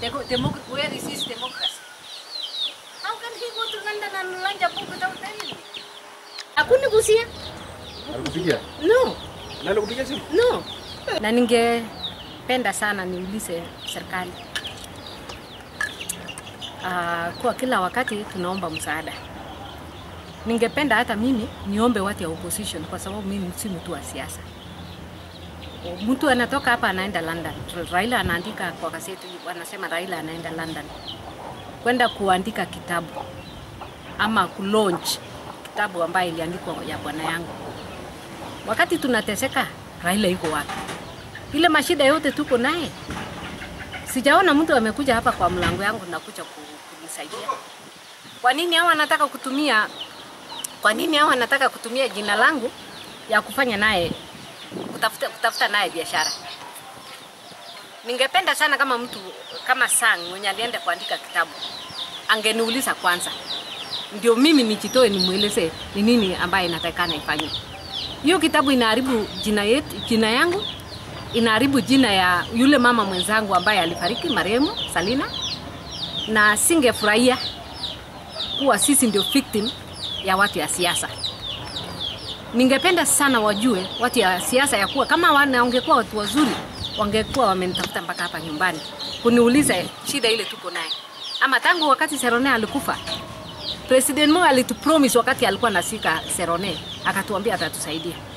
Demo- demo- where is his democracy? How can he go to London and launch a book without telling me? Hakunigusia. Alikupigia? No, Na alikupigia simu? no. Na ningependa sana niulize serikali uh, kwa kila wakati tunaomba msaada. Ningependa hata mimi niombe watu ya opposition kwa sababu mimi si mtu wa siasa. Mtu anatoka hapa anaenda London. Raila anaandika kwa gazeti, wanasema Raila anaenda London kwenda kuandika kitabu ama kulaunch kitabu ambayo iliandikwa ya bwana yangu. Wakati tunateseka, Raila yuko wapi? Ile mashida yote tuko naye, sijaona mtu amekuja hapa kwa mlango yangu na kuja ku- kunisaidia. Kwa nini hao wanataka kutumia kwa nini hao wanataka kutumia jina langu ya kufanya naye kutafuta, kutafuta naye biashara? Ningependa sana kama mtu kama Sang mwenye alienda kuandika kitabu angeniuliza kwanza, ndio mimi nijitoe nimweleze ni nini ambaye inatakikana ifanywe. Hiyo kitabu inaharibu jina yetu, jina yangu, inaharibu jina ya yule mama mwenzangu ambaye alifariki marehemu Salina, na singefurahia kuwa sisi ndio victim ya watu ya siasa. Ningependa sana wajue watu ya siasa ya kuwa kama wana wangekuwa watu wazuri, wangekuwa wamenitafuta mpaka hapa nyumbani kuniuliza shida ile tuko naye, ama tangu wakati Serone alikufa President Moi alitupromise wakati alikuwa nasika Serone, akatuambia atatusaidia.